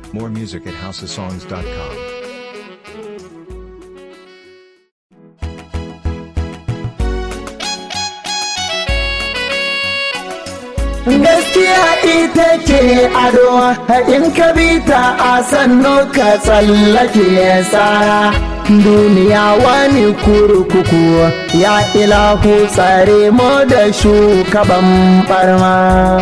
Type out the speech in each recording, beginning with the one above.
More music at houseofsongs.com. gaskiya ita ce ado in ka bi ta a sannu ka tsallake tsara duniya wani kurkuku ya ilahu tsare mu da shugaban barma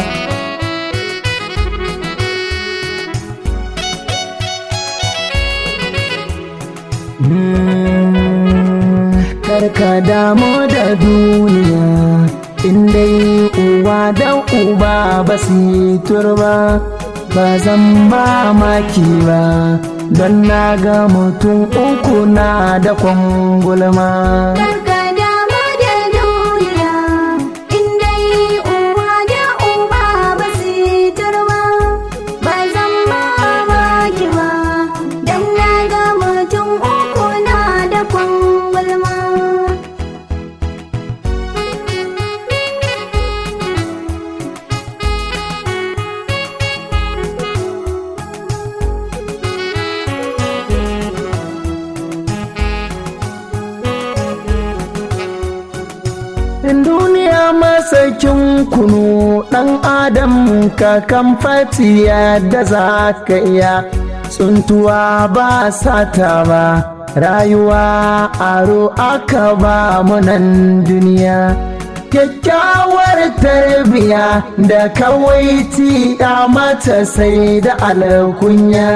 karka damu da duniya in dai uwa da uba ba su turba ba zan ba maki ba don na ga mutum uku na da kwangulma Karka damu da duniya, in dai uwa da uba ba su turba, ba zan mamaki ba, don na ga mutum uku na da kwangulma. duniya masakin kunu ɗan adam ka kan fatiya da za ka iya tsuntuwa ba sata ba rayuwa aro aka ba munan duniya kyakkyawar tarbiya da kawai ya mata sai da alkunya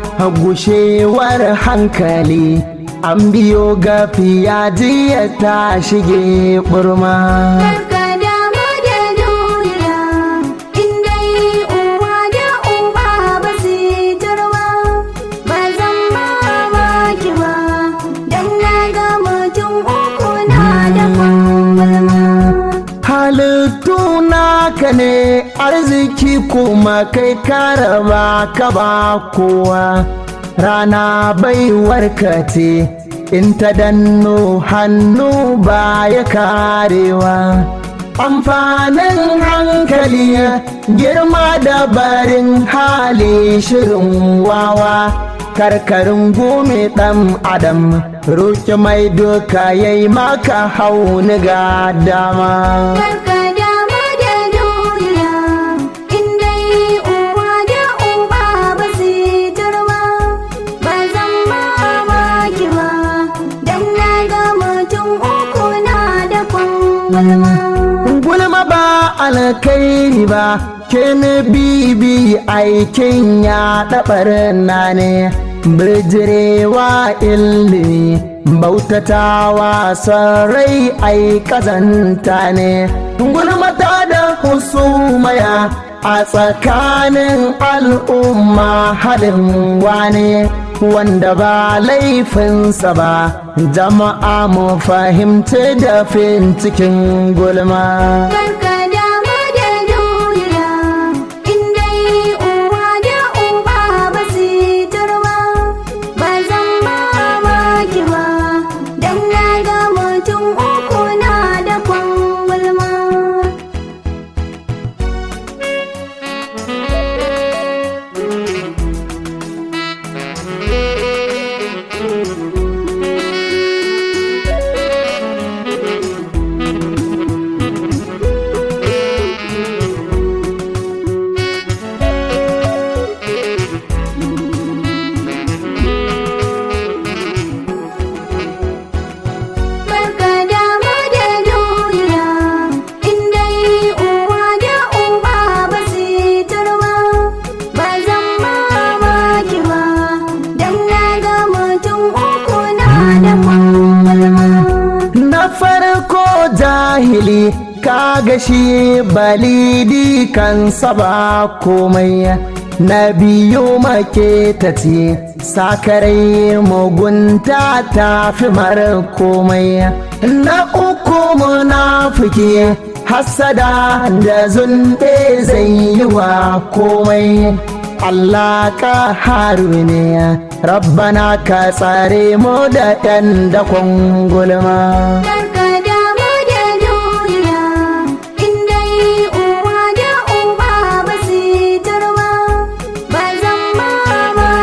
gushewar hankali an biyo gafiya jiya ta shige burma Karka damu da duniya, in dai uwa da uba ba su turba, ba zan mamaki ba, don na ga mutum uku na da kwangulma. halittu naka ne arziki kuma kai karaba ka ba kowa rana baiwarka ce in ta danno hannu ba ya karewa amfanin hankali girma da barin hali shirin wawa karkarin gome ɗan adam roƙi mai doka yayi maka hauni ga dama Karka damu da duniya, in dai uwa da uba ba su turba, ba zan mamaki ba, don na ga mutum uku na da kwangulma. gulma ba alkairi ba ke bibi aikin ya ɗabar na ne bijirewa ilimi bautatawa sarai ai kazanta ne gulmata da husumaya a tsakanin al'umma halin wane wanda ba laifinsa ba jama'a mu fahimci da fin cikin gulma Karka damu da duniya, in dai uwa da uba ba su turba, ba zan mamaki ba, don na ga mutum uku na da kwangulma. Karka damu da duniya, in dai uwa da uba ba su turba, ba zan mamaki ba, don na ga mutum uku na da kwangulma. na farko jahili kaga shi balidi kansa ba komai na biyu maketaci sakarai mugunta ta fi mara komai na uku munafiki hasada da zunɗe zai yi wa komai Allah ka haru ne rabbana ka tsare mu da ɗan dakon gulma Karka damu da duniya, in dai uwa da uba ba su turba, ba zan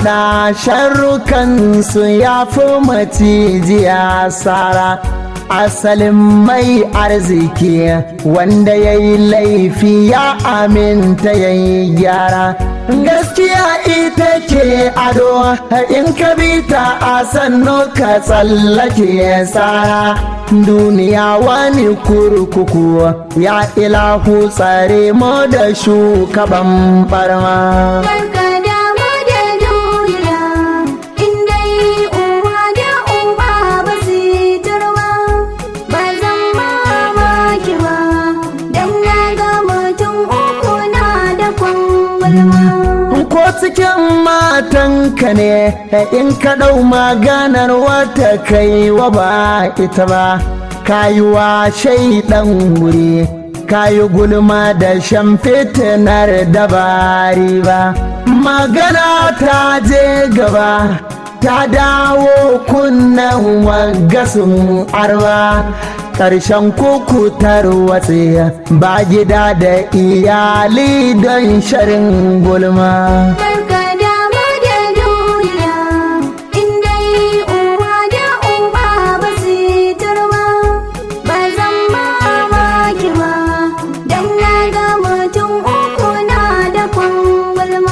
masana sharrukansu ya fi macijiya sara asalin mai arziki wanda ya yi laifi ya aminta ya yi gyara gaskiya ita ke ado in ka bi ta a sannu ka tsallake tsara duniya wani kurkuku ya ilahu tsare mu da shugaban barma Barka dama da duniya, in dai uwa da uba ba su yi turba, ba zan mamaki ba, don na ga mutum uku na da kwangwalma. ko cikin matanka ne in ka ɗau maganar wata kai wa ba ita ba kayuwa shaidan wuri kayi gulma da shan fitinar dabari ba magana ta je gaba ta dawo kunnen wagasun arba ƙarshen kukutar watse ba gida da iyali don sharin gulma Barka dama da duniya, in dai uwa da uba ba su yi turba, ba zan mamaki ba, don na ga mutum uku na da kwangwalma.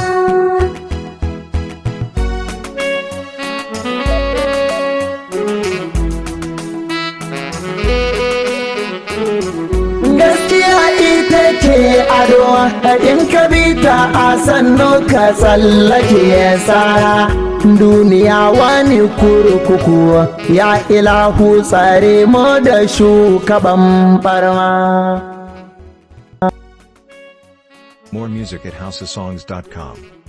gaskiya ita ce ado in ka bi ta a sannu ka tsallake tsara duniya wani kurkuku ya ilahu tsare mu da shugaban barma More music at housesongs.com.